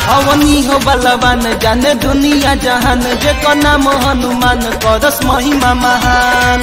अवनी हो बलवान जाने दुनिया जहान जे को नाम हनुमान करस महिमा महान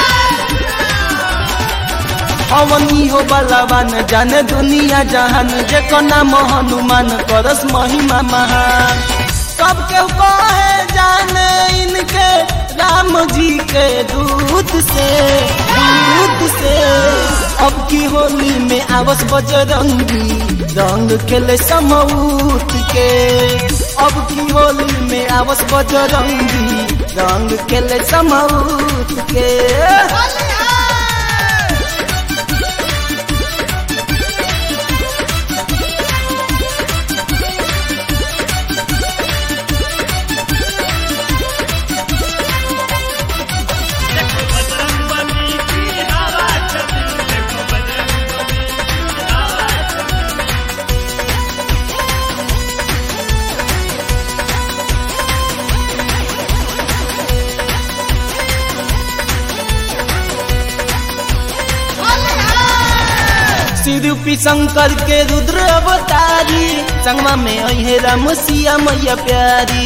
अवनी हो बलवान जाने दुनिया जहान जे को नाम हनुमान करस महिमा महान सब के कहे जाने इनके राम जी के दूत से दूत से अब की होली में आवस बजरंगी रंग खेले समूत के अब की होली में आवस बजरंगी रंग खेले समूत के देखो बजरंग बली की हवा चली देखो बजरंग बली की हवा चली सिरूपी शंकर के रुद्र अवतारी संगमा में अहे राम सिया मैया प्यारी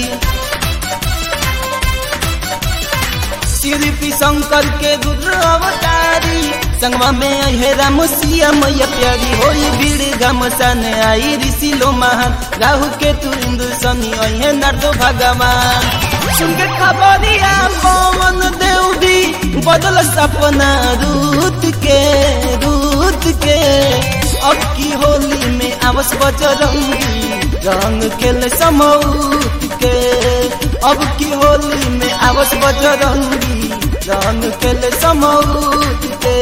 सिरूपी शंकर के रुद्र अवतारी संगमा में अहे राम सिया मैया प्यारी होई भीड़ घमसान आई ऋषि लो महान राहु के तु इंद्र शनि अहे नारदो भगवान सुन के खबरिया पवन देव भी बदल सपना रूत के रूत के अब की होली में आवस बजरंगी रंग खेल समूत के अब की होली में आवस बजरंगी रंग खेल समूत के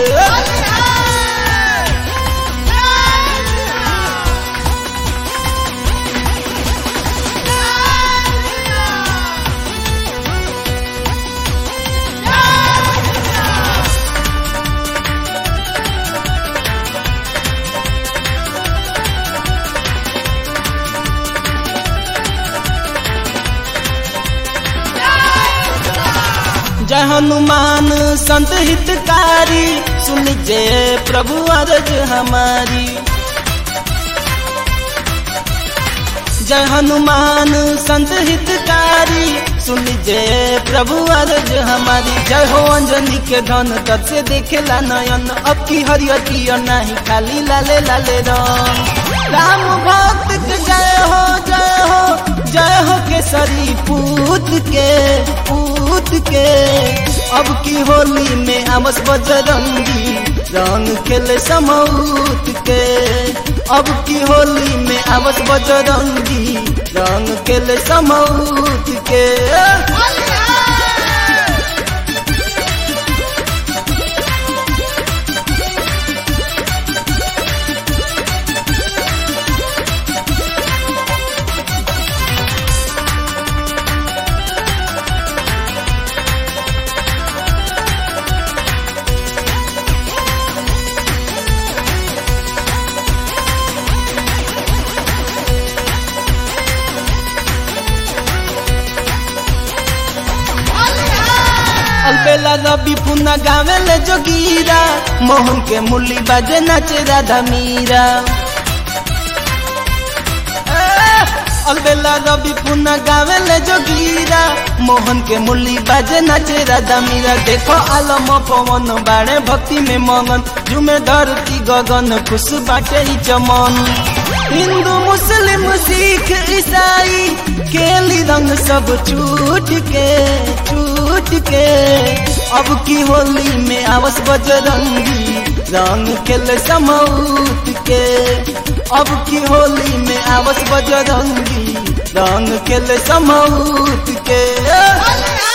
जय हनुमान संत हितकारी सुन जय प्रभु अरज हमारी जय हनुमान संत हितकारी सुन जय प्रभु अरज हमारी जय हो अंजनी के धन तब से देखेला नयन अब की हरियर नहीं खाली लाले लाले रंग राम भक्त के जय हो जय हो जय हो केसरी पूत के पूत के अब की होली में आमस बजरंगी रंग खेले समूत के अब की होली में आमस बजरंगी रंग खेले समूत के अलबेला रवि पुना गावे ले जोगीरा मोहन के मुरली बाजे नाचे राधा मीरा अलबेला रवि पुना गावे ले जोगीरा मोहन के मुरली बाजे नाचे राधा मीरा देखो आलम पवन बाड़े भक्ति में मगन जुमे धरती गगन खुश बाटे ही चमन हिंदू मुस्लिम सिख ईसाई केली रंग सब छूट के छूट के अब की होली में आवस बजरंगी रंग खेल समूत के अब की होली में आवस बजरंगी रंग खेल समूत के